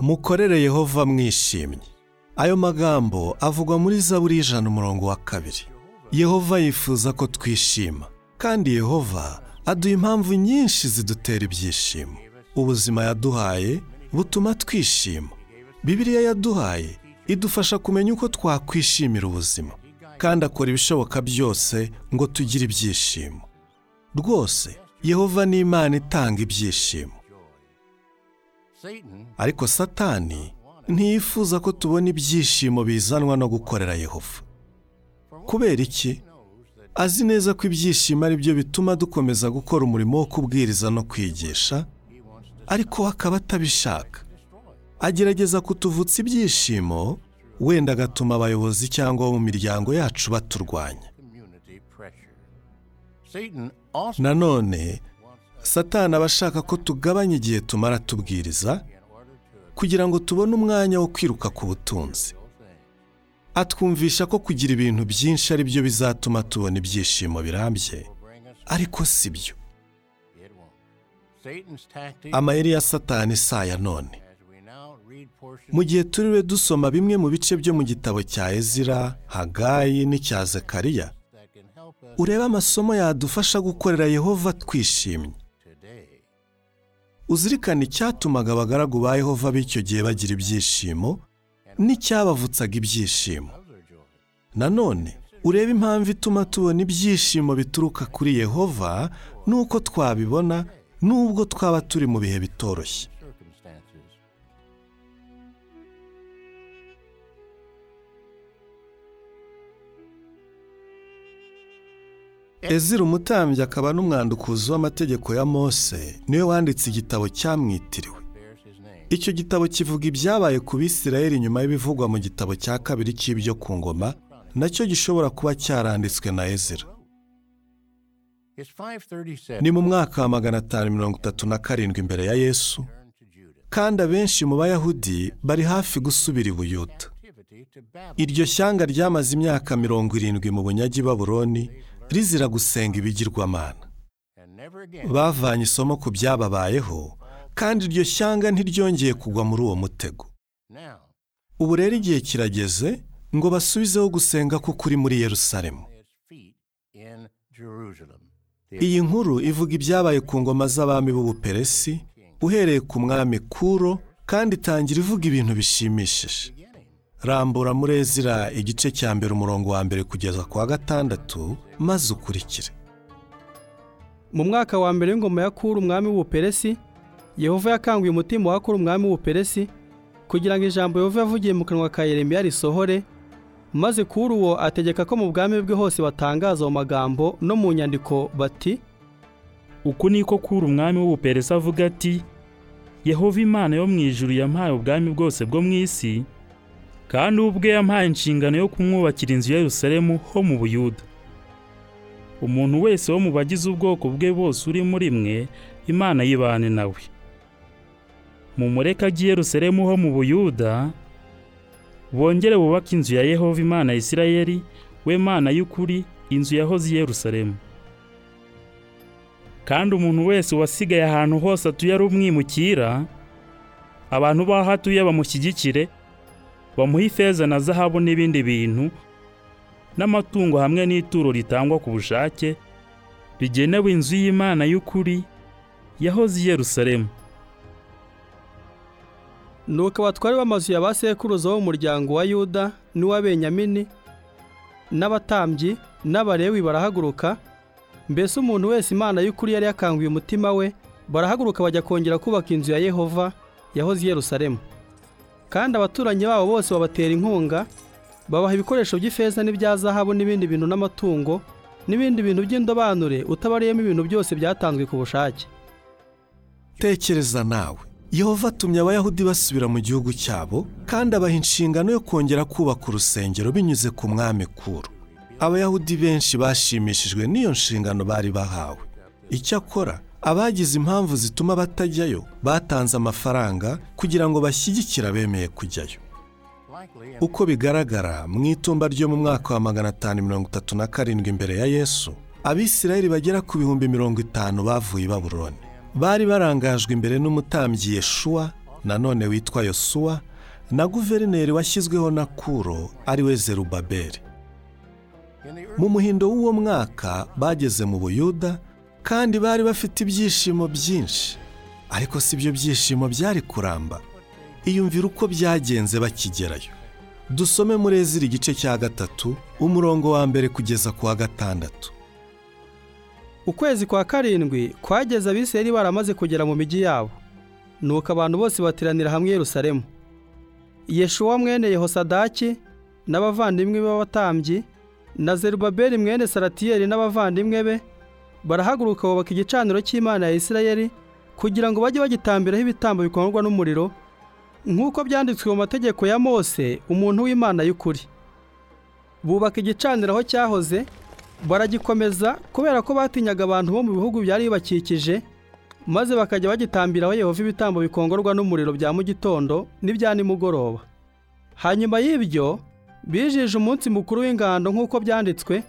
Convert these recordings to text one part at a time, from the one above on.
mukorere yehova mwishimye ayo magambo avugwa muri zaburi y'ijana umurongo wa kabiri yehova yifuza ko twishima kandi yehova aduha impamvu nyinshi zidutera ibyishimo ubuzima yaduhaye butuma twishima bibiliya yaduhaye idufasha kumenya uko twakwishimira ubuzima kandi akora ibishoboka byose ngo tugire ibyishimo rwose yehova ni imana itanga ibyishimo ariko satani ntiyifuza ko tubona ibyishimo bizanwa no gukorera yehova kubera iki azi neza ko ibyishimo ari byo bituma dukomeza gukora umurimo wo kubwiriza no kwigisha ariko akaba atabishaka agerageza kutuvutsa ibyishimo wenda agatuma abayobozi cyangwa mu miryango yacu baturwanya nanone satana aba ashaka ko tugabanya igihe tumara tubwiriza kugira ngo tubone umwanya wo kwiruka ku butunzi atwumvisha ko kugira ibintu byinshi ari byo bizatuma tubona ibyishimo birambye ariko si byo amayeri ya satani si aya none mu gihe turiwe dusoma bimwe mu bice byo mu gitabo cya ezira hagayi n'icya Zekariya urebe amasomo yadufasha gukorera yehova twishimye uzirikane icyatumaga abagaragu ba yehova b'icyo gihe bagira ibyishimo n'icyabavutsaga ibyishimo nanone urebe impamvu ituma tubona ibyishimo bituruka kuri yehova n'uko twabibona n'ubwo twaba turi mu bihe bitoroshye ezira umutambyi akaba n'umwandukuzi w'amategeko ya mose niwe wanditse igitabo cyamwitiriwe icyo gitabo kivuga ibyabaye ku bisirayeli nyuma y'ibivugwa mu gitabo cya kabiri cy'ibyo ku ngoma nacyo gishobora kuba cyaranditswe na ezira ni mu mwaka wa magana atanu mirongo itatu na karindwi imbere ya yesu kandi abenshi mu bayahudi bari hafi gusubira i buyuda iryo shyanga ryamaze imyaka mirongo irindwi mu bunyagi baburoni rizira gusenga ibigirwamana bavanye isomo ku byababayeho kandi iryo shyanga ntiryongeye kugwa muri uwo mutego ubu rero igihe kirageze ngo basubizeho gusenga ko kuri muri yerusalemu iyi nkuru ivuga ibyabaye ku ngoma z'abami b'ubuperesi uhereye ku mwami kuro kandi itangira ivuga ibintu bishimishije rambura muri ezira igice cya mbere umurongo wa mbere kugeza ku wa gatandatu maze ukurikire mu mwaka wa mbere w'ingoma ya kuru umwami w'ubuperesi yehova yakanguye umutima wa kuru umwami w'ubuperesi kugira ngo ijambo yehova yavugiye mu kanwa ka yeremiya risohore maze kuru uwo ategeka ko mu bwami bwe hose batangaza ayo magambo no mu nyandiko bati uku niko kuri umwami w'ubuperesi avuga ati yehova imana yo mu ijuru yampaye ubwami bwose bwo mu isi kandi ubwe yampaye inshingano yo kumwubakira inzu ya Yerusalemu ho mu buyuda umuntu wese wo mu bagize ubwoko bwe bose uri muri mwe imana yibane nawe mu mureka agiye Yerusalemu ho mu buyuda bongere bubake inzu ya yehova imana ya isirayeli we mana y'ukuri inzu yahoze i Yerusalemu kandi umuntu wese wasigaye ahantu hose atuye ari umwimukira abantu baho atuye bamushyigikire bamuha ifeza na zahabu n'ibindi bintu n'amatungo hamwe n'ituro ritangwa ku bushake rigenewe inzu y'imana y'ukuri yahoze i Yerusalemu nuko abatwari b'amazu ya ba sekuruza w'umuryango wa yuda n'uw'abenyamini n'abatambyi n'abarewi barahaguruka mbese umuntu wese imana y'ukuri yari yakanguye umutima we barahaguruka bajya kongera kubaka inzu ya yehova yahoze i Yerusalemu kandi abaturanyi babo bose babatera inkunga babaha ibikoresho by'ifeza n'ibya zahabu n'ibindi bintu n'amatungo n'ibindi bintu by'indobanure utabariyemo ibintu byose byatanzwe ku bushake tekereza nawe yehova atumye abayahudi basubira mu gihugu cyabo kandi abaha inshingano yo kongera kubaka urusengero binyuze ku mwami kuru abayahudi benshi bashimishijwe n'iyo nshingano bari bahawe icyakora abagize impamvu zituma batajyayo batanze amafaranga kugira ngo bashyigikire abemeye kujyayo uko bigaragara mu itumba ryo mu mwaka wa magana atanu mirongo itatu na karindwi imbere ya yesu abisirayeli bagera ku bihumbi mirongo itanu bavuye i baburoni bari barangajwe imbere n'umutambyi yeshuwa nanone witwa yosuwa na guverineri washyizweho na kuro ariwe zerubabeli mu muhindo w'uwo mwaka bageze mu buyuda kandi bari bafite ibyishimo byinshi ariko si byo byishimo byari kuramba iyumvira uko byagenze bakigerayo dusome muri ezira igice cya gatatu umurongo wa mbere kugeza ku wa gatandatu ukwezi kwa karindwi kwageze abisirayeli baramaze kugera mu migi yabo nuko abantu bose bateranira hamwe i yerusalemu yeshuwa mwene yehosadaki n'abavandimwe b'abatambyi na zerubabeli mwene saratiyeli n'abavandimwe be barahaguruka bubaka igicaniro cy'imana ya isirayeli kugira ngo bajye bagitambiraho ibitambo bikongorwa n'umuriro nk'uko byanditswe mu mategeko ya mose umuntu w'imana y'ukuri bubaka igicaniro aho cyahoze baragikomeza kubera ko batinyaga abantu bo mu bihugu byari bibakikije maze bakajya bagitambiraho yehova ibitambo bikongorwa n'umuriro bya mu gitondo n'ibya nimugoroba hanyuma y'ibyo bijije umunsi mukuru w'ingando nk'uko byanditswe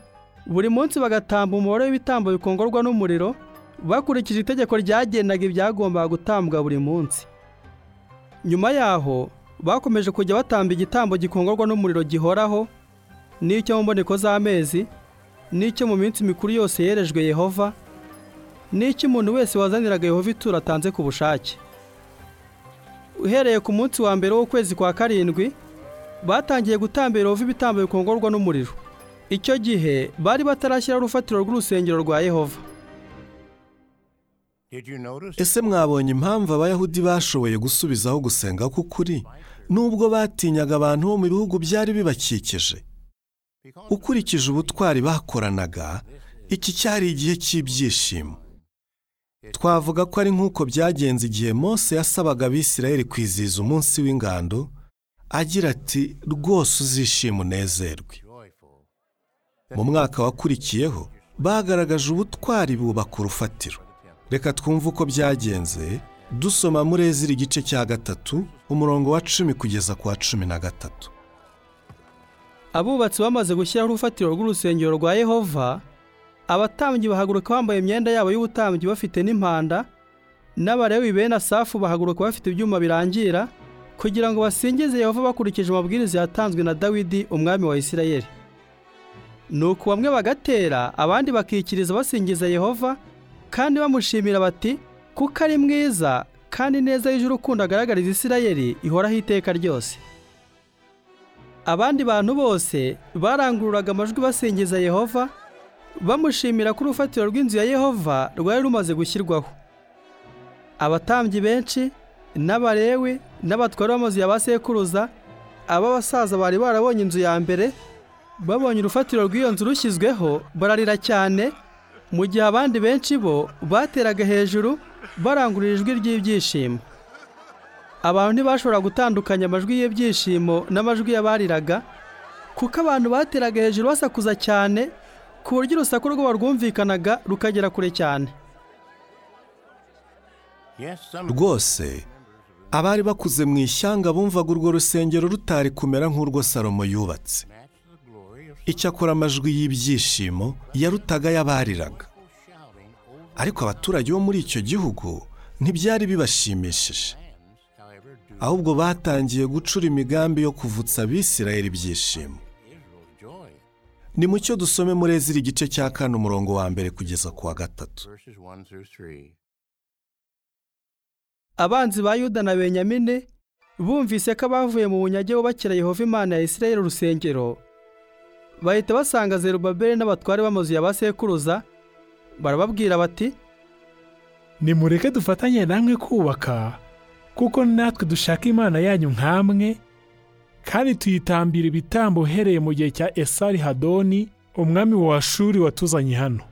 buri munsi bagatamba umubare w'ibitambo bikongorwa n'umuriro bakurikije itegeko ryagendaga ibyagombaga gutambwa buri munsi nyuma yaho bakomeje kujya batamba igitambo gikongorwa n'umuriro gihoraho n'icyo mu mboneko z'amezi n'icyo mu minsi mikuru yose yerejwe yehova n'icyo umuntu wese wazaniraga yehova ituro atanze ku bushake uhereye ku munsi wa mbere w'ukwezi kwa karindwi batangiye gutambira yehova ibitambo bikongorwa n'umuriro icyo gihe bari batarashyiraho urufatiro rw'urusengero rwa yehova Did you notice? ese mwabonye impamvu abayahudi bashoboye gusubizaho gusenga k'ukuri nubwo batinyaga abantu bo mu bihugu byari bibakikije Because ukurikije ubutwari bakoranaga iki cyari igihe cy'ibyishimo twavuga ko ari nk'uko byagenze igihe mose yasabaga abisirayeli kwizihiza umunsi w'ingando agira ati rwose uzishima unezerwe joyful. mu mwaka wakurikiyeho bagaragaje ubutwari bubaka urufatiro reka twumve uko byagenze dusoma muri ezira igice cya gatatu umurongo wa cumi kugeza ku wa cumi na gatatu abubatsi bamaze gushyiraho urufatiro rw'urusengero rwa yehova abatambyi bahaguruka bambaye imyenda yabo y'ubutambyi bafite n'impanda n'abarewi bene asafu bahaguruka bafite ibyuma birangira kugira ngo basingize yehova bakurikije amabwiriza yatanzwe na dawidi umwami wa isirayeli nuko bamwe bagatera abandi bakikiriza basingiza yehova kandi bamushimira bati kuko ari mwiza kandi neza y'ijuru ukunda agaragariza isirayeli ihoraho iteka ryose abandi bantu bose barangururaga amajwi basingiza yehova bamushimira ko urufatiro rw'inzu ya yehova rwari rumaze gushyirwaho abatambyi benshi n'abarewe n'abatwari b'amazu ya ba sekuruza ab'abasaza bari barabonye inzu ya mbere babonye urufatiro rw'iyo nzu rushyizweho bararira cyane mu gihe abandi benshi bo bateraga hejuru barangurura ijwi ry'ibyishimo abantu ntibashobora gutandukanya amajwi y'ibyishimo n'amajwi y'abariraga kuko abantu bateraga hejuru basakuza cyane ku buryo urusaku rwabo rwumvikanaga rukagera kure cyane Yes, some rwose abari bakuze mu ishyanga bumvaga urwo rusengero rutari kumera nk'urwo salomo yubatse match the glory of icyakora amajwi y'ibyishimo yarutaga y'abariraga shouting over ariko abaturage bo muri icyo gihugu ntibyari hands, bibashimishije however, do ahubwo batangiye gucura imigambi yo kuvutsa abisirayeli ibyishimo Israel's joy. ni mucyo dusome muri ezira igice cya kane umurongo wa mbere kugeza ku wa gatatu Verses 1 through 3. abanzi ba yuda na benyamini bumvise ko abavuye mu bunyage bubakira yehova imana ya isirayeli urusengero bahita basanga zerubabeli n'abatware b'amazu ya ba sekuruza barababwira bati nimureke dufatanye namwe kubaka kuko natwe dushaka imana yanyu nk'amwe kandi tuyitambira ibitambo uhereye mu gihe cya esari hadoni umwami wa shuri watuzanye hano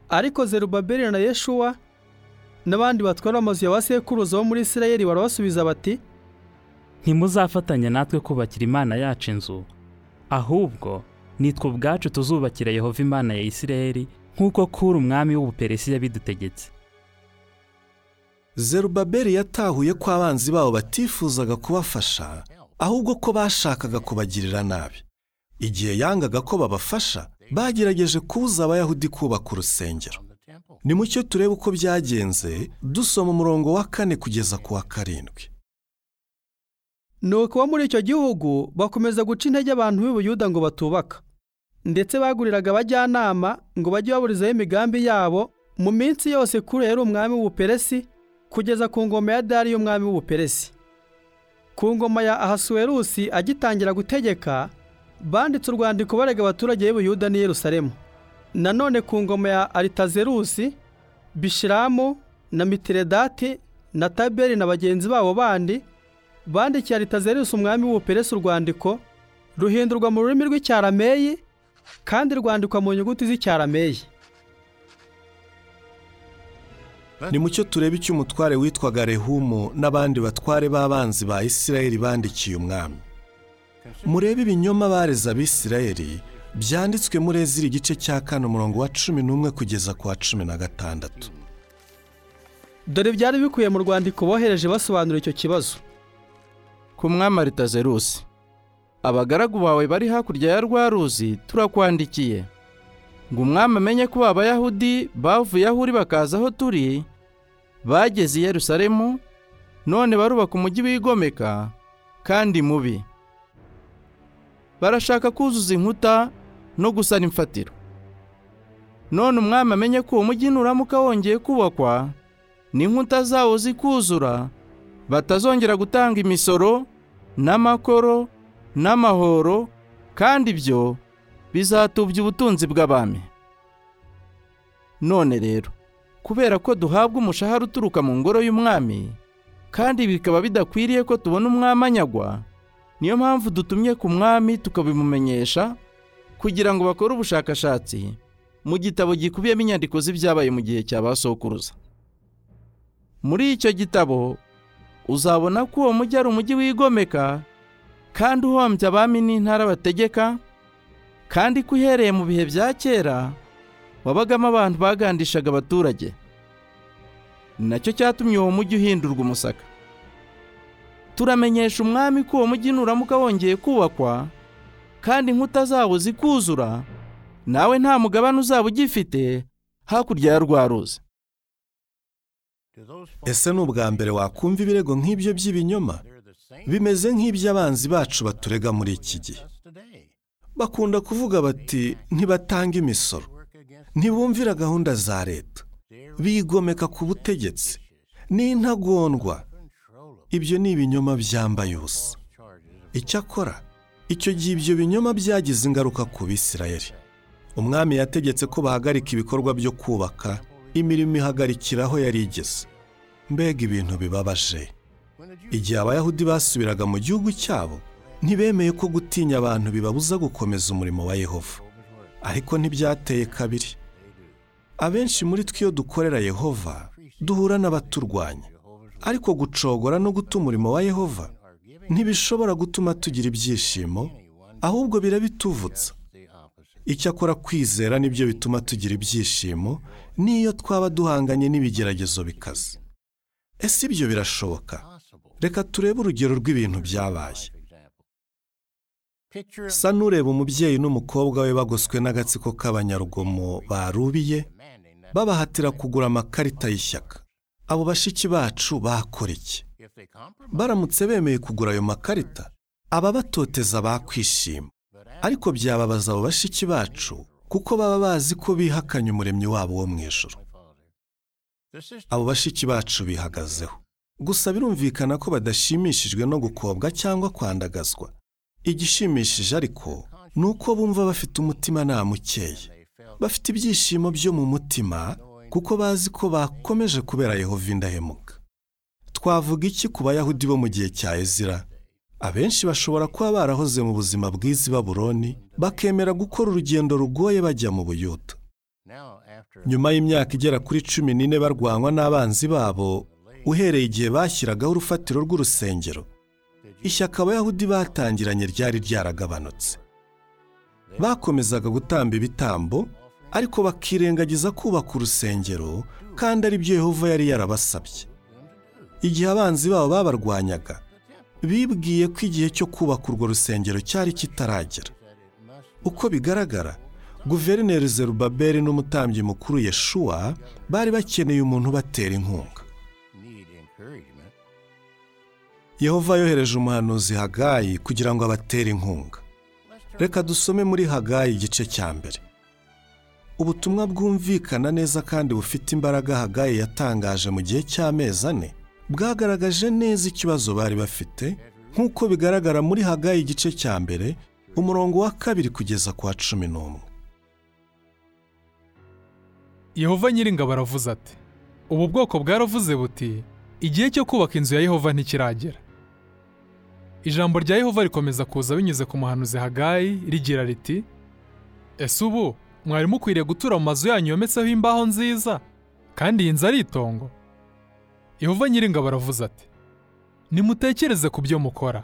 ariko zerubabeli na yeshuwa n'abandi batwara amazu ya ba sekuruza bo muri isirayeli barabasubiza bati ntimuzafatanya natwe kubakira imana yacu inzu ahubwo nitwe ubwacu tuzubakira yehova imana ya isirayeli nk'uko kuri umwami w'ubuperesi yabidutegetse zerubabeli yatahuye ko abanzi babo batifuzaga kubafasha ahubwo ko bashakaga kubagirira nabi igihe yangaga ko babafasha bagerageje kubuza abayahudi kubaka urusengero temple. nimucyo turebe uko byagenze dusoma umurongo wa kane kugeza ku wa karindwi nuko abo muri icyo gihugu bakomeza guca intege abantu b'i Buyuda ngo batubaka ndetse baguriraga abajyanama ngo bajye baburizaho imigambi yabo mu minsi yose kuri yari umwami w'ubuperesi kugeza ku ngoma ya dariyo umwami w'ubuperesi ku ngoma ya ahasuwerusi agitangira gutegeka banditse urwandiko barega abaturage b'i Buyuda n'i yerusalemu nanone ku ngoma ya aritazerusi bishiramu na mitiredati na taberi na bagenzi babo bandi bandikiye Aritazerusi umwami w'ubuperesi urwandiko ruhindurwa mu rurimi rw'icyarameyi kandi rwandikwa mu nyuguti z'icyarameyi nimucyo turebe icyo umutware witwaga rehumu n'abandi batware b'abanzi ba isirayeli bandikiye umwami murebe ibinyoma bareze abisirayeli byanditswe muri ezira igice cya kane umurongo wa cumi n'umwe kugeza ku wa cumi na gatandatu dore byari bikubiye mu rwandiko bohereje basobanura icyo kibazo ku mwami aritazerusi abagaragu bawe bari hakurya ya rwa ruzi turakwandikiye ngo umwami amenye ko abayahudi bavuye aho uri bakaza aho turi bageze i yerusalemu none barubaka umujyi wigomeka kandi mubi barashaka kuzuza inkuta no gusana imfatiro none umwami amenye ko uwo mujyi nuramuka wongeye kubakwa n'inkuta zawo zikuzura batazongera gutanga imisoro n'amakoro n'amahoro kandi ibyo bizatubya ubutunzi bw'abami none rero kubera ko duhabwa umushahara uturuka mu ngoro y'umwami kandi bikaba bidakwiriye ko tubona umwami anyagwa niyo mpamvu dutumye ku mwami tukabimumenyesha kugira ngo bakore ubushakashatsi mu gitabo gikubiyemo inyandiko z'ibyabaye mu gihe cya ba sokuruza muri icyo gitabo uzabona ko uwo mujyi ari umujyi wigomeka kandi uhombya abami n'intara bategeka kandi ko uhereye mu bihe bya kera wabagamo abantu bagandishaga abaturage ni nacyo cyatumye uwo mujyi uhindurwa umusaka turamenyesha umwami ko uwo mujyi nuramuka wongeye kubakwa kandi inkuta zawo zikuzura nawe nta mugabane uzaba ugifite hakurya ya rwa ruzi To those folks, ese ni ubwa mbere wakumva ibirego nk'ibyo by'ibinyoma they're the same bimeze nk'iby'abanzi bacu baturega muri iki gihe as today. bakunda kuvuga bati ntibatanga imisoro Work against ntibumvira gahunda za leta their bigomeka ku butegetsi n'intagondwa control of ibyo ni ibinyoma byambaye ubusa charges of icyakora icyo gihe ibyo binyoma byagize ingaruka ku bisirayeli umwami yategetse ko bahagarika ibikorwa byo kubaka imirimo ihagarikiraho yari igeze mbega ibintu bibabaje when the Jews igihe abayahudi basubiraga mu gihugu cyabo ntibemeye ko gutinya abantu bibabuza gukomeza umurimo wa yehova ariko ntibyateye kabiri abenshi muri twe iyo dukorera yehova duhura n'abaturwanya ariko gucogora no guta umurimo wa yehova ntibishobora gutuma tugira ibyishimo ahubwo birabituvutsa the opposite. icyakora kwizera nibyo bituma tugira ibyishimo n'iyo twaba duhanganye n'ibigeragezo bikaze ese ibyo birashoboka reka turebe urugero rw'ibintu byabaye Example. Picture sa n'ureba umubyeyi n'umukobwa we bagoswe n'agatsiko k'abanyarugomo barubiye demanding that babahatira kugura amakarita y'ishyaka abo bashiki bacu bakora iki if they compromise, baramutse bemeye kugura ayo makarita ababatoteza bakwishima ariko byababaza abo bashiki bacu kuko baba bazi ko bihakanye umuremyi wabo wo mu ijoro Father. The system abo bashiki bacu bihagazeho gusa birumvikana ko badashimishijwe no gukobwa cyangwa kwandagazwa igishimishije ariko ni uko bumva bafite umutimanama ukeye they felt bafite ibyishimo byo mu mutima kuko bazi ko bakomeje kubera yehova indahemuka twavuga iki ku bayahudi bo mu gihe cya ezira abenshi bashobora kuba barahoze mu buzima bw'izi baburoni bakemera gukora urugendo rugoye bajya mu buyuda now after nyuma y'imyaka igera kuri cumi n'ine barwanywa n'abanzi babo uhereye igihe bashyiragaho urufatiro rw'urusengero ishyaka abayahudi batangiranye ryari ryaragabanutse bakomezaga gutamba ibitambo ariko bakirengagiza kubaka urusengero kandi ari byo yehova yari yarabasabye igihe abanzi babo babarwanyaga bibwiye ko igihe cyo kubaka urwo rusengero cyari kitaragera uko bigaragara guverineri zerubabeli n'umutambyi mukuru yeshuwa bari bakeneye umuntu ubatera inkunga need encouragement. yehova yohereje umuhanuzi hagayi kugira ngo abatere inkunga reka dusome muri hagayi igice cya mbere ubutumwa bwumvikana neza kandi bufite imbaraga hagayi yatangaje mu gihe cy'amezi ane bwagaragaje neza ikibazo bari bafite nk'uko bigaragara muri hagayi igice cya mbere umurongo wa kabiri kugeza ku wa cumi n'umwe Yehova nyiringabo aravuze ati ubu bwoko bwaravuze buti igihe cyo kubaka inzu ya Yehova ntikiragera ijambo rya Yehova rikomeza kuza binyuze ku muhanuzi Hagayi rigira riti ese ubu mwari mukwiriye gutura mu mazu yanyu yometseho imbaho nziza kandi iyi nzu ari itongo Yehova nyiringabo aravuze ati nimutekereze ku byo mukora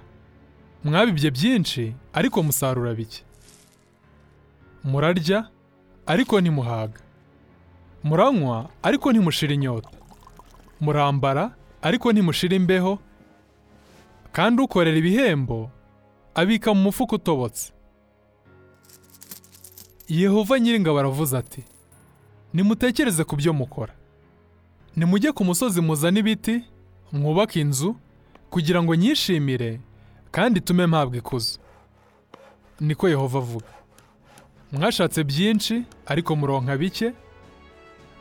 mwabibye byinshi ariko musarura bike murarya ariko ntimuhaga muranywa ariko ntimushira inyota murambara ariko ntimushira imbeho kandi ukorera ibihembo abika mu mufuka utobotse yehova nyiringabo aravuze ati nimutekereze ku byo mukora nimujye ku musozi muzane ibiti mwubake inzu kugira ngo nyishimire kandi itume mpabwa ikuzo niko yehova avuga mwashatse byinshi ariko muronka bike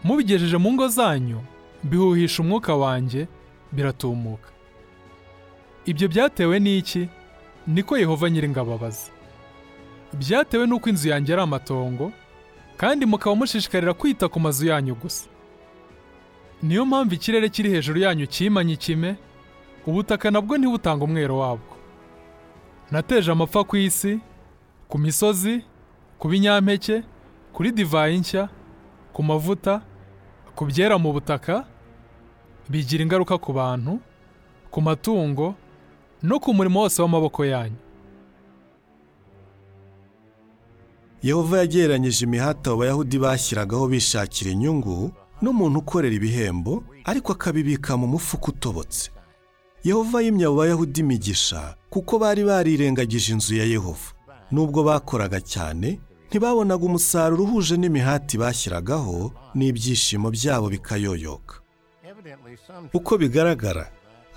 mubigejeje mu ngo zanyu bihuhisha umwuka wanjye biratumuka ibyo byatewe n'iki niko yehova nyiringabo abaza byatewe n'uko inzu yanjye ari amatongo kandi mukaba mushishikarira kwita ku mazu yanyu gusa niyo mpamvu ikirere kiri hejuru yanyu kimanye ikime ubutaka nabwo ntibutanga umwero wabwo nateje amapfa ku isi ku misozi ku binyampeke kuri divayi nshya ku mavuta ku byera mu butaka bigira ingaruka ku bantu ku matungo no ku murimo wose w'amaboko yanyu yehova yagereranyije imihati abo bayahudi bashyiragaho bishakira inyungu n'umuntu ukorera ibihembo ariko akabibika mu mufuka utobotse yehova yimye abo bayahudi imigisha kuko bari barirengagije inzu ya yehova nubwo bakoraga cyane ntibabonaga umusaruro uhuje n'imihati bashyiragaho n'ibyishimo byabo bikayoyoka Evidently, some uko bigaragara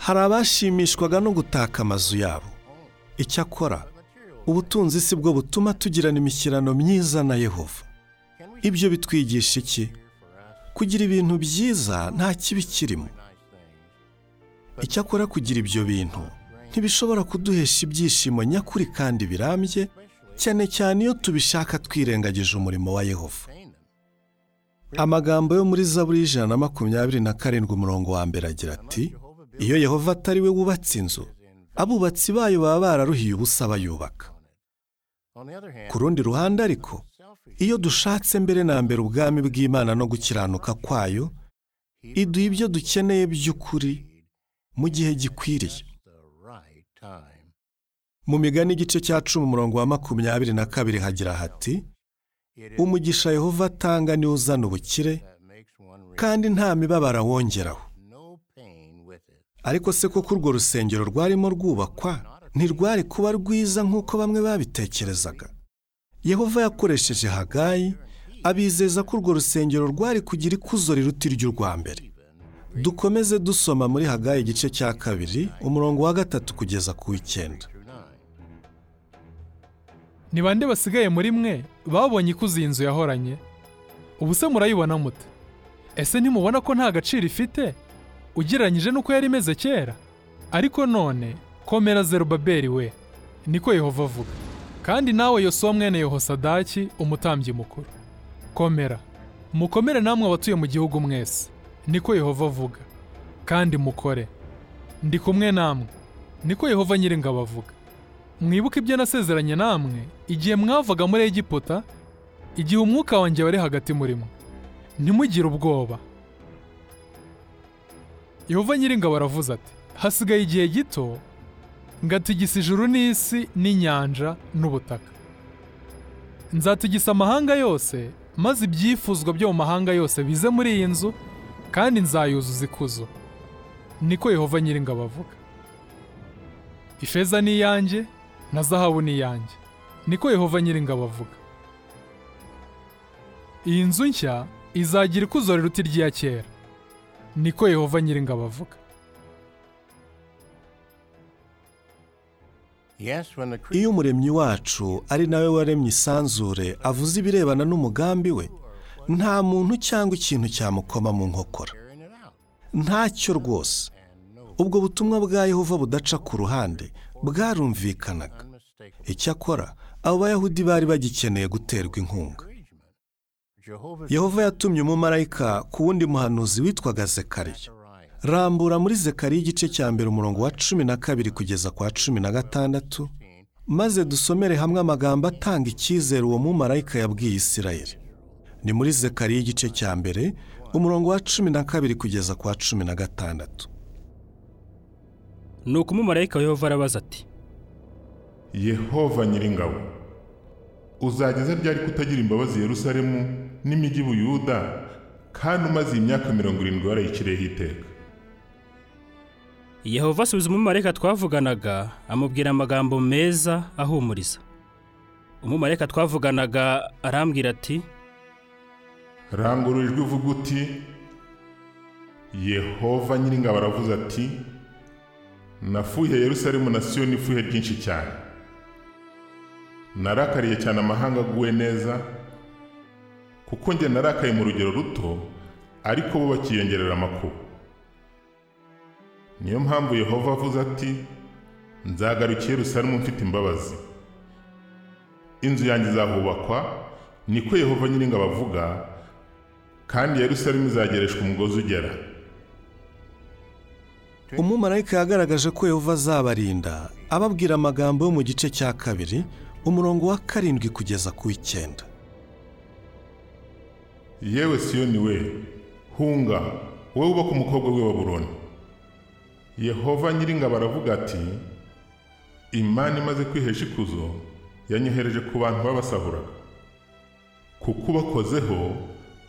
hari abashimishwaga no gutaka amazu yabo icyakora ubutunzi si bwo butuma tugirana imishyirano myiza na yehova ibyo bitwigisha iki kugira ibintu byiza nta kibi kirimo icyakora kugira ibyo bintu ntibishobora kuduhesha ibyishimo nyakuri kandi birambye cyane cyane iyo tubishaka twirengagije umurimo wa yehova amagambo yo muri zaburi y'ijana na makumyabiri na karindwi umurongo wa mbere agira ati iyo yehova atari we wubatse inzu abubatsi bayo baba bararuhiye ubusa bayubaka on the other hand, ku rundi ruhande ariko iyo dushatse mbere na mbere ubwami bw'imana no gukiranuka kwayo iduha ibyo dukeneye by'ukuri mu gihe gikwiriye the right time. mu migani igice cya cumi umurongo wa makumyabiri na kabiri hagira hati umugisha yehova atanga niwo uzana ubukire That makes one rich. kandi nta mibabaro awongeraho No pain with it. ariko se koko urwo rusengero rwarimo rwubakwa ntirwari kuba rwiza nk'uko bamwe babitekerezaga yehova yakoresheje hagayi abizeza ko urwo rusengero rwari kugira ikuzo riruta iry'urwa mbere dukomeze dusoma muri hagayi igice cya kabiri umurongo wa gatatu kugeza ku w'icyenda Through nine. ni bande basigaye muri mwe babonye ikuzo iyi nzu yahoranye ubu se murayibona mute ese ntimubona ko nta gaciro ifite ugereranyije n'uko yari imeze kera ariko none komera zerubabeli we niko yehova avuga kandi nawe yosuwa mwene yehosadaki umutambyi mukuru komera mukomere namwe abatuye mu gihugu mwese niko yehova avuga kandi mukore ndi kumwe namwe niko yehova nyiringabo avuga mwibuke ibyo nasezeranye namwe igihe mwavaga muri egiputa igihe umwuka wanjye wari hagati muri mwe ntimugire ubwoba yehova nyiringabo aravuze ati hasigaye igihe gito ngatigisa ijuru n'isi n'inyanja n'ubutaka nzatigisa amahanga yose maze ibyifuzwa byo mu mahanga yose bize muri iyi nzu kandi nzayuzuza ikuzo niko yehova nyiringabo avuga ifeza ni iyanjye na zahabu ni iyanjye niko yehova nyiringabo avuga iyi nzu nshya izagira ikuzo riruta irya kera niko yehova nyiringabo avuga Yes, when the creature Iyo umuremyi wacu ari nawe waremye isanzure avuze ibirebana n'umugambi we, nta muntu cyangwa ikintu cyamukoma mu nkokora. carrying it out. Ntacyo rwose. And no Ubwo butumwa bwa Yehova budaca ku ruhande bwarumvikanaga. unmistakable Icyakora abo bayahudi bari bagikeneye guterwa inkunga. agreement. Jehovah's Yehova yatumye umumarayika ku wundi muhanuzi witwaga Zekariya. Zechariah. Rambura muri Zekariya igice cya mbere umurongo wa cumi na kabiri kugeza kwa cumi na gatandatu, maze dusomere hamwe amagambo atanga icyizere uwo mumarayika yabwiye Isirayeli. Ni muri Zekariya igice cya mbere umurongo wa cumi na kabiri kugeza kwa cumi na gatandatu. Nuko umumarayika wa Yehova arabaza ati Yehova nyiringabo uzageza ryari kutagira imbabazi Yerusalemu n'imijyi Buyuda kandi umaze iyi myaka mirongo irindwi warayiciriyeho iteka Yehova asubiza umumarayika twavuganaga amubwira amagambo meza ahumuriza umumarayika twavuganaga arambwira ati rangurura ijwi uvuga uti Yehova nyiringabo aravuze ati nafuhiye Yerusalemu na Siyoni ifuhe ryinshi cyane narakariye cyane amahanga aguwe neza kuko njye narakaye mu rugero ruto ariko bo bakiyongerera amakuba niyo mpamvu Yehova avuze ati nzagarukiye Yerusalemu mfite imbabazi inzu yanjye izahubakwa niko Yehova nyiringabo avuga kandi Yerusalemu izagereshwa umugozi ugera Umumarayika yagaragaje ko Yehova azabarinda ababwira amagambo yo mu gice cya kabiri umurongo wa karindwi kugeza ku w'icyenda. yewe siyoni we hunga wowe uba ku mukobwa w'i baburoni yehova nyiringabo aravuga ati imana imaze kwihesha ikuzo yanyohereje ku bantu babasahuraga kukubakozeho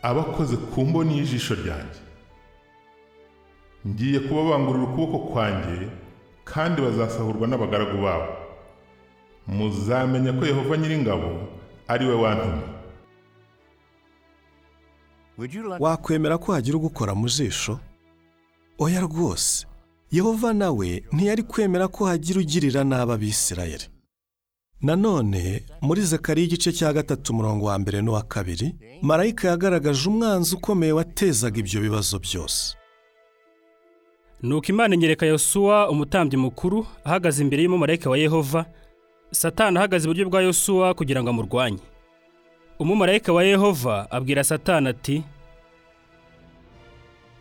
abakoze ku mboni y'ijisho ryanjye ngiye kubabangurira ukuboko kwanjye kandi bazasahurwa n'abagaragu babo muzamenya ko yehova nyiringabo ari we wantumye Would you like wakwemera ko hagira ugukora mu jisho oya rwose yehova nawe ntiyari kwemera ko hagira ugirira nabi abisirayeli nanone muri zekariya igice cya gatatu umurongo wa mbere n'uwa kabiri marayika yagaragaje umwanzi ukomeye watezaga ibyo bibazo byose Nuko Imana inyereka Yosuwa umutambyi mukuru ahagaze imbere y'umumarayika wa Yehova, Satani ahagaze iburyo bwa Yosuwa kugira ngo amurwanye. Umumarayika wa Yehova abwira Satani ati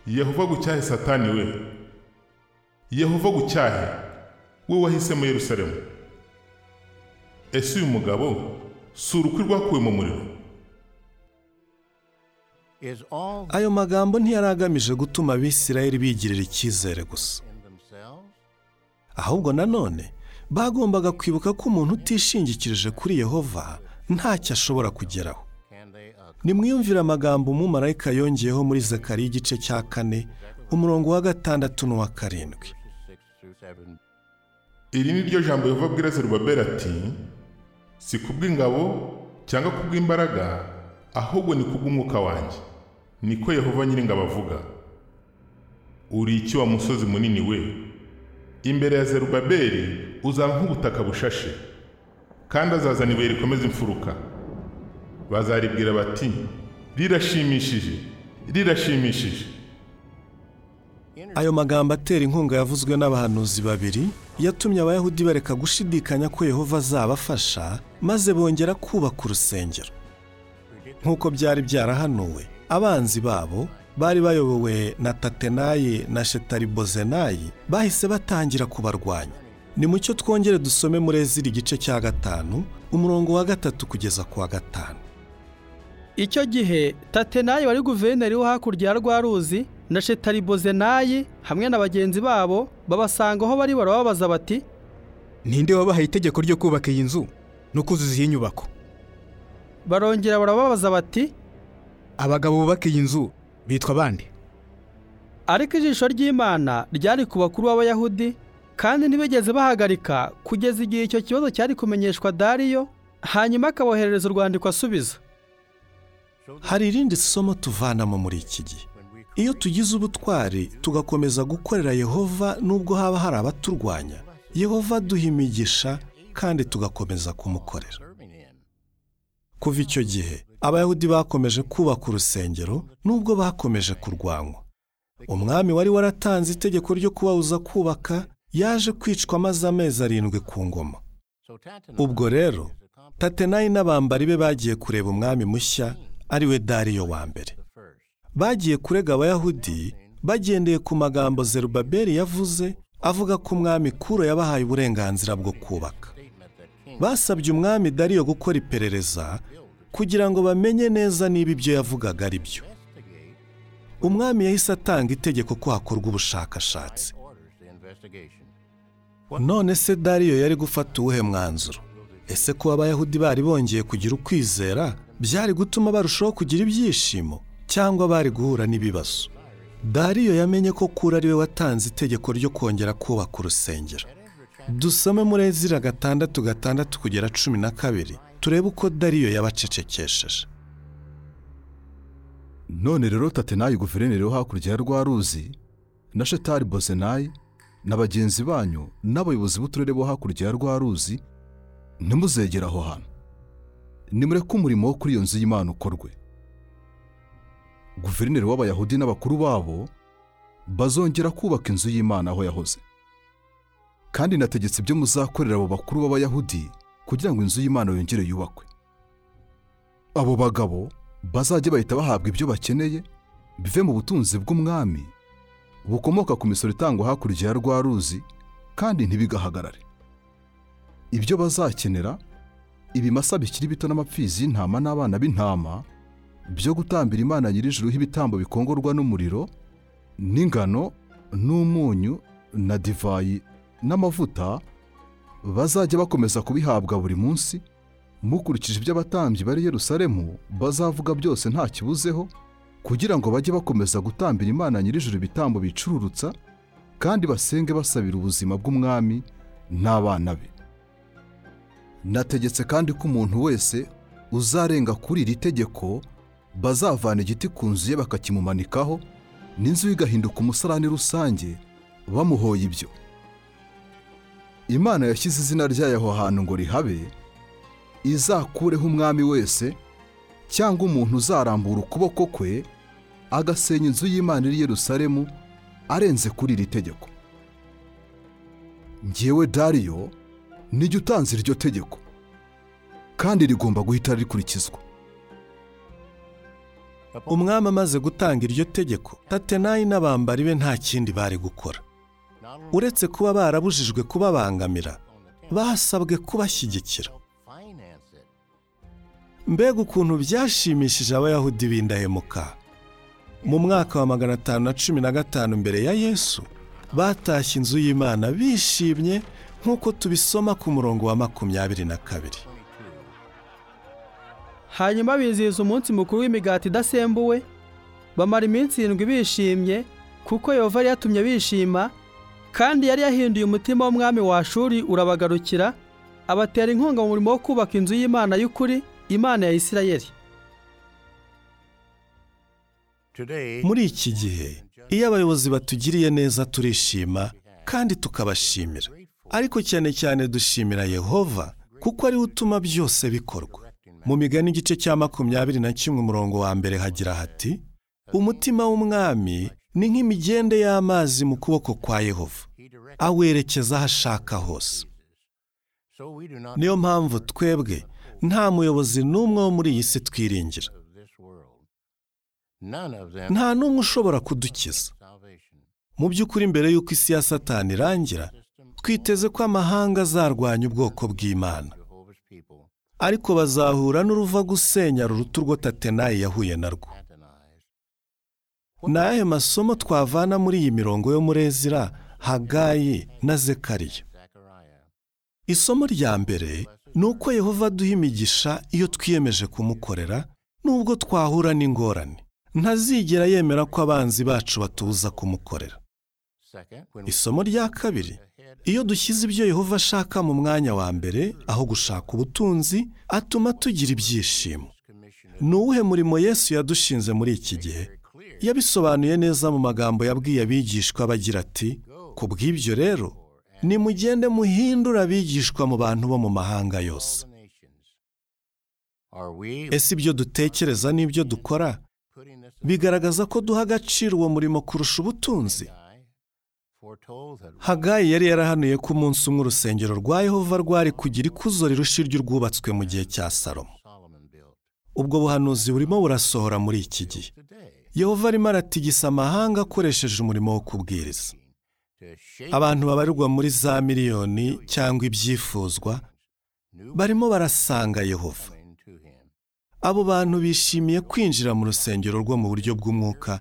yehova gucyahe satani we yehova gucyahe we wahisemo yerusalemu ese uyu mugabo si urukwi rwakuwe mu muriro is all ayo magambo ntiyari agamije gutuma abisirayeli bigirira icyizere gusa in themselves? ahubwo nanone bagombaga kwibuka ko umuntu utishingikirije kuri yehova ntacyo ashobora kugeraho Can they accomplish nimwiyumvire amagambo umumarayika yongeyeho muri zakariya igice cya kane umurongo wa gatandatu n'uwa karindwi six through seven? iri ni ryo jambo yehova abwira zerubabeli ati si kubw'ingabo cyangwa kubw'imbaraga ahubwo ni kubw'umwuka wanjye niko yehova nyiringabo avuga uri iki wa musozi munini we imbere ya zerubabeli uzaba nk'ubutaka bushashe kandi azazana ibuye rikomeza imfuruka bazaribwira bati rirashimishije rirashimishije ayo magambo atera inkunga yavuzwe n'abahanuzi babiri yatumye abayahudi bareka gushidikanya ko yehova azabafasha maze bongera kubaka urusengero nk'uko byari byarahanuwe abanzi babo bari bayobowe na tatenayi na shetaribozenayi bahise batangira kubarwanya ni mucyo twongere dusome muri ezira igice cya gatanu umurongo wa gatatu kugeza ku wa gatanu Icyo gihe Tatenayi wari guverineri wo hakurya ya rwa ruzi na Shetaribozenayi hamwe na bagenzi babo babasanga aho bari barababaza bati Ninde wabahaye itegeko ryo kubaka iyi nzu no kuzuza iyi nyubako? barongera barababaza bati Abagabo bubaka iyi nzu bitwa bande? ariko ijisho ry'Imana ryari ku bakuru b'Abayahudi kandi ntibigeze bahagarika kugeza igihe icyo kibazo cyari kumenyeshwa Dariyo hanyuma akaboherereza urwandiko asubiza hari irindi somo tuvanamo muri iki gihe iyo tugize ubutwari tugakomeza gukorera yehova nubwo haba hari abaturwanya yehova aduha imigisha kandi tugakomeza kumukorera serving in. kuva icyo gihe abayahudi bakomeje kubaka urusengero nubwo bakomeje kurwanywa umwami wari waratanze itegeko ryo kubabuza kubaka yaje kwicwa amaze amezi arindwi ku ngoma So Tatanai ubwo rero is a complex tatenayi n'abambari be bagiye kureba umwami mushya ari we dariyo wa mbere the first. bagiye kurega abayahudi bagendeye ku magambo zerubabeli yavuze avuga ko umwami kuro yabahaye uburenganzira bwo kubaka Statement that King basabye umwami dariyo gukora iperereza kugira ngo bamenye neza niba ibyo yavugaga ari byo investigate umwami yahise atanga itegeko ko hakorwa ubushakashatsi orders the investigation. none se dariyo yari gufata uwuhe mwanzuro ese kuba abayahudi bari bongeye kugira ukwizera byari gutuma barushaho kugira ibyishimo cyangwa bari guhura n'ibibazo dariyo yamenye ko kura ari we watanze itegeko ryo kongera kubaka urusengero dusome muri ezira gatandatu gatandatu kugera cumi na kabiri turebe uko dariyo yabacecekesheje none rero tatenayi guverineri wo hakurya ya rwa ruzi na shetari bozenayi na bagenzi banyu n'abayobozi b'uturere bo hakurya ya rwa ruzi ntimuzegere aho hantu nimureke umurimo wo kuri iyo nzu y'imana ukorwe guverineri w'abayahudi n'abakuru babo bazongera kubaka inzu y'imana aho yahoze kandi nategetse ibyo muzakorera abo bakuru b'abayahudi kugira ngo inzu y'imana yongere yubakwe abo bagabo bazajye bahita bahabwa ibyo bakeneye bive mu butunzi bw'umwami bukomoka ku misoro itangwa hakurya ya rwa ruzi kandi ntibigahagarare ibyo bazakenera ibimasa bikiri bito n'amapfizi y'intama n'abana b'intama byo gutambira imana nyir'ijuru ibitambo bikongorwa n'umuriro n'ingano n'umunyu na divayi n'amavuta bazajya bakomeza kubihabwa buri munsi mukurikije ibyo abatambyi bari i Yerusalemu bazavuga byose nta kibuzeho kugira ngo bajye bakomeza gutambira Imana nyir'ijuru ibitambo bicururutsa kandi basenge basabira ubuzima bw'umwami n'abana be nategetse kandi ko umuntu wese uzarenga kuri iri tegeko bazavana igiti ku nzu ye bakakimumanikaho n'inzu ye igahinduka umusarani rusange bamuhoye ibyo imana yashyize izina ryayo aho hantu ngo rihabe izakureho umwami wese cyangwa umuntu uzarambura ukuboko kwe agasenya inzu y'imana iri i Yerusalemu arenze kuri iri tegeko ngewe dariyo nijya utanze iryo tegeko kandi rigomba guhita rikurikizwa umwami amaze gutanga iryo tegeko tatenayi n'abambari be nta kindi bari gukora Not only uretse kuba barabujijwe kubabangamira basabwe kubashyigikira finance it, mbega ukuntu byashimishije abayahudi b'indahemuka mu mwaka wa magana atanu na cumi na gatanu mbere ya yesu batashye inzu y'imana bishimye nk'uko tubisoma ku murongo wa makumyabiri na kabiri hanyuma bizihiza umunsi mukuru w'imigati idasembuwe bamara iminsi irindwi bishimye kuko yehova yari yatumye bishima kandi yari yahinduye umutima w'umwami wa shuri urabagarukira abatera inkunga mu murimo wo kubaka inzu y'imana y'ukuri imana ya isirayeli today muri iki gihe iyo abayobozi batugiriye neza turishima kandi tukabashimira ariko cyane cyane dushimira yehova kuko ariwe utuma byose bikorwa mu migani igice cya makumyabiri na kimwe umurongo wa mbere hagira hati umutima w'umwami ni nk'imigende y'amazi mu kuboko kwa yehova awerekeza aho ashaka hose so we do not niyo mpamvu twebwe nta muyobozi n'umwe wo muri iyi si twiringira of this world. None of them nta n'umwe ushobora kudukiza salvation. mu by'ukuri mbere y'uko isi ya satani irangira twiteze ko amahanga azarwanya ubwoko bw'imana Jehovah's people ariko bazahura n'uruva gusenya urutu rwo tatenayi yahuye narwo Tatanai's. ni ayahe masomo twavana muri iyi mirongo yo muri ezira hagayi na zekariya Zechariah. isomo rya mbere ni uko yehova aduha imigisha iyo twiyemeje kumukorera nubwo twahura n'ingorane ntazigera yemera ko abanzi bacu batubuza kumukorera Second, when we isomo rya kabiri iyo dushyize ibyo yehova ashaka mu mwanya wa mbere aho gushaka ubutunzi atuma tugira ibyishimo ni uwuhe murimo yesu yadushinze muri iki gihe yabisobanuye neza mu magambo yabwiye abigishwa bagira ati ku bw'ibyo rero nimugende muhindure abigishwa mu bantu bo mu mahanga yose ese ibyo dutekereza n'ibyo dukora bigaragaza ko duha agaciro uwo murimo kurusha ubutunzi hagayi yari yarahanuye ko umunsi umwe urusengero rwa yehova rwari kugira ikuzo rirusha iry'urwubatswe mu gihe cya salomo ubwo buhanuzi burimo burasohora muri iki gihe yehova arimo aratigisa amahanga akoresheje umurimo wo kubwiriza abantu babarirwa muri za miliyoni cyangwa ibyifuzwa barimo barasanga yehova abo bantu bishimiye kwinjira mu rusengero rwo mu buryo bw'umwuka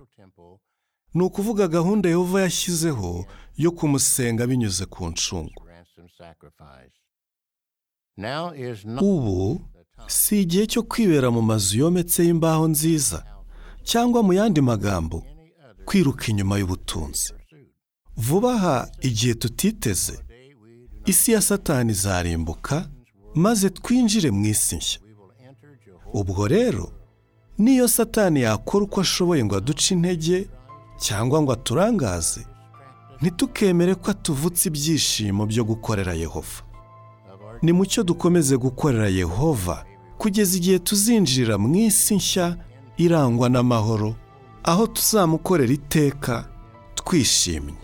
ni ukuvuga gahunda yehova yashyizeho yo kumusenga binyuze ku ncungu ubu si igihe cyo kwibera mu mazu yometseho imbaho nziza cyangwa mu yandi magambo kwiruka inyuma y'ubutunzi vuba aha igihe tutiteze isi ya satani izarimbuka maze twinjire mu isi nshya ubwo rero niyo satani yakora uko ashoboye ngo aduce intege cyangwa ngo aturangaze ntitukemere ko atuvutse ibyishimo byo gukorera yehova ni mucyo dukomeze gukorera yehova kugeza igihe tuzinjirira mu isi nshya irangwa n'amahoro aho tuzamukorera iteka twishimye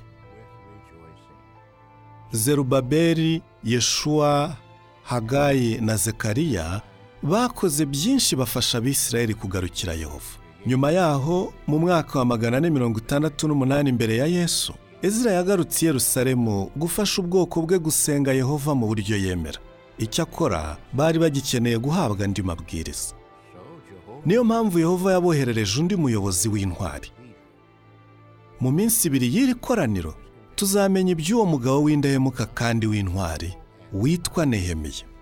zerubaberi yeshuwa hagayi na zekariya bakoze byinshi bafasha abisirayeli kugarukira yehova nyuma yaho mu mwaka wa magana ane mirongo itandatu n'umunani mbere ya yesu ezira yagarutse i Yerusalemu gufasha ubwoko bwe gusenga yehova mu buryo yemera icyakora bari bagikeneye guhabwa andi mabwiriza niyo mpamvu yehova yaboherereje undi muyobozi w'intwari mu minsi ibiri y'iri koraniro tuzamenya iby'uwo mugabo w'indahemuka kandi w'intwari witwa nehemiya